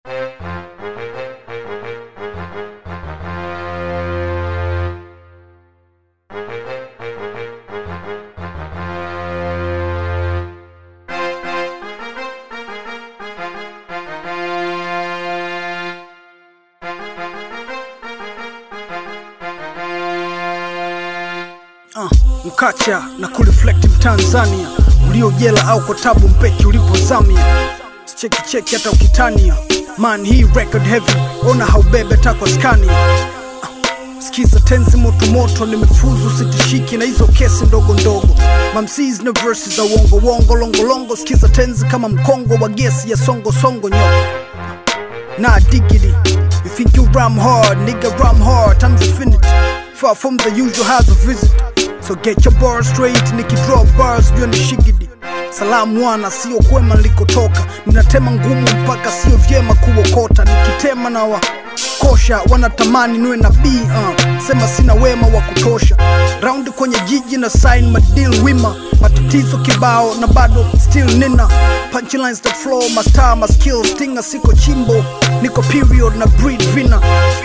uh, mkacha na kureflect mtanzania uliojela au kwa tabu mpeki ulipozamia sicheki cheki hata ukitania man hii record heavy ona haubebe takwa skania uh, sikiza tenzi motomoto nimefuzu sitishiki na hizo kesi ndogo ndogo mamsis na verses za uongo wongo longolongo sikiza tenzi kama mkongo wa gesi ya songo songo nyoko Nah, diggity. You think you ram hard, nigga, ram hard. Time's infinity. Far from the usual house of visit. So get your bars straight, niki draw bars, you ni shigidi. Salamu wana, sio kwema nilikotoka. Ninatema ngumu mpaka sio vyema kuokota. Nikitema na wa kosha wanatamani niwe na b uh. Sema sina wema wa kutosha. Raundi kwenye jiji na sign madeal wima. Matatizo kibao na bado still nina punchlines that flow my star my skills tinga siko chimbo niko period na breed vina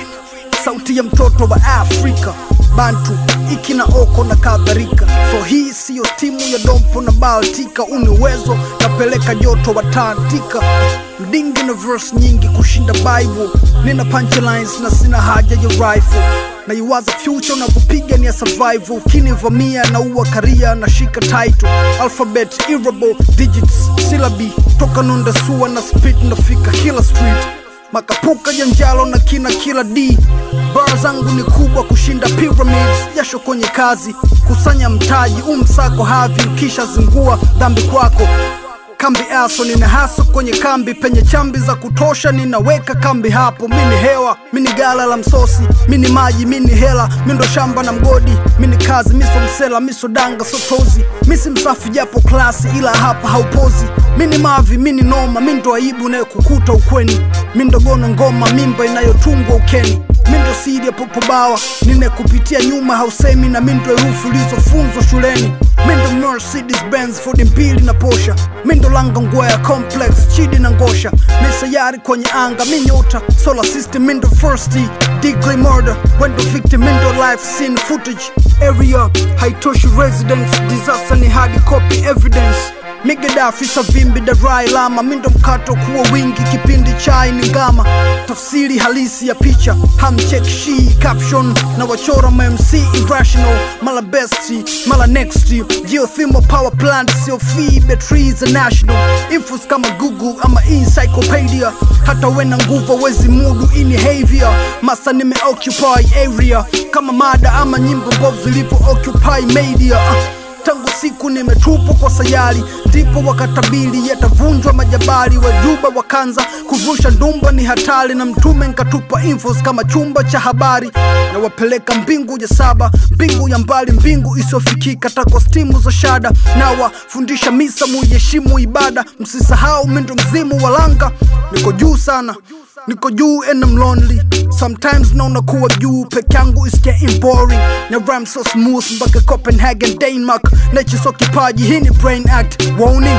sauti ya mtoto wa Afrika bantu iki na oko na kadhalika so hii siyo timu ya dompo na baltika uniwezo napeleka joto watantika mdingi na verse nyingi kushinda bible nina punchlines na sina haja ya rifle na iwaza future unavyopiga ni ya survival ukinivamia na uwa karia na shika title alphabet irable digits syllabi toka nunda sua na spit nafika kila street makapuka janjalo na kina kila d bar zangu ni kubwa kushinda pyramids jasho kwenye kazi kusanya mtaji umsako havi kisha zingua dhambi kwako kambi aso nina haso kwenye kambi penye chambi za kutosha ninaweka kambi hapo mini hewa mini gala la msosi mini maji mini hela mindo shamba na mgodi mini kazi miso msela miso danga sotozi misi msafi japo klasi ila hapa haupozi mini mavi mini noma mindo aibu inayokukuta ukweni mindo gono ngoma mimba inayotungwa ukeni mindo siri ya popobawa nine kupitia nyuma hausemi na mindo herufi ulizofunzwa shuleni mindo mercedes benz fodi mbili na posha mindo langa ngwea complex chidi na ngosha misayari kwenye anga minyota solar system mindo first degree murder wendo victim mindo life scene footage area haitoshi residence disaster ni hadi copy evidence migedafi savimbi darai lama mindo mkato kuwa wingi kipindi chai ni ngama tafsiri halisi ya picha hamcheck shi caption na wachora mamc irrational mala besti mala next geothermal power plant sio fee batteries are national infos kama google ama encyclopedia hata wena nguvu wezi mudu inhavior masa nimeoccupy area kama mada ama nyimbo mbovu zilivyo occupy media uh tangu siku nimetupwa kwa sayari ndipo wakatabili yatavunjwa majabali wajuba wakanza kuvusha ndumba ni hatari na mtume nkatupa infos kama chumba cha habari na wapeleka mbingu ya saba mbingu ya mbali mbingu isiyofikika tako stimu za shada na wafundisha misa muiheshimu ibada msisahau mindo mzimu walanga niko juu sana niko juu and I'm lonely sometimes naona kuwa juu peke yangu is getting boring na rhyme so smooth mpaka Copenhagen Denmark nature so kipaji hii ni brain act warning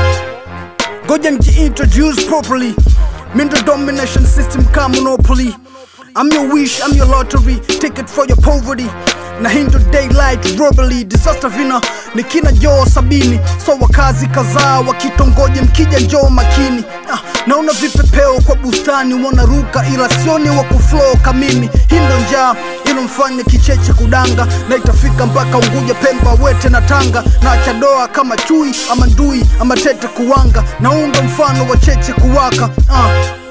ngoja introduce properly mindo domination system ka monopoly I'm your wish, I'm your lottery, ticket for your poverty na hindo daylight robbery disaster vina ni kina joo sabini so wakazi kadhaa wakitongoje mkija njoo makini ah, naona vipepeo kwa bustani wanaruka ila sioni wa kuflow kamimi hindo njaa ilomfanya kicheche kudanga na itafika mpaka unguja pemba wete na tanga na achadoa kama chui ama ndui ama tete kuwanga naunda mfano wa cheche kuwaka ah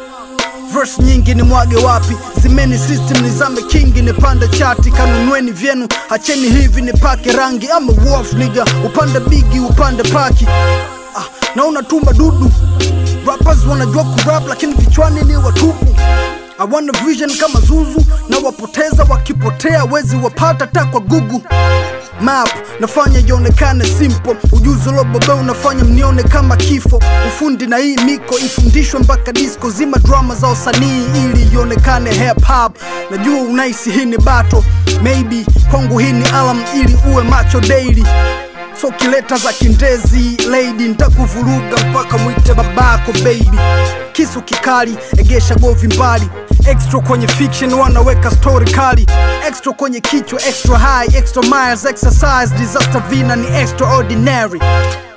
verse nyingi ni mwage wapi zimeni system nizame kingi nipande chati kanunweni vyenu acheni hivi nipake rangi ama wolf niga upande bigi upande paki ah, naona tumba dudu rappers wanajua kurap lakini vichwani ni watupu hawana vision kama zuzu na wapoteza wakipotea wezi wapata ta kwa gugu map nafanya ionekane simple ujuzi ulobobe unafanya mnione kama kifo ufundi na hii miko ifundishwe mpaka disco zima drama za usanii ili ionekane hip hop najua unaisi hii ni bato maybe kwangu hii ni alam ili uwe macho daily so kileta za kindezi lady ntakuvuruga mpaka mwite babako baby kisu kikali egesha govi mbali extra kwenye fiction wanaweka story kali extra kwenye kichwa extra high extra miles exercise disaster vina ni extraordinary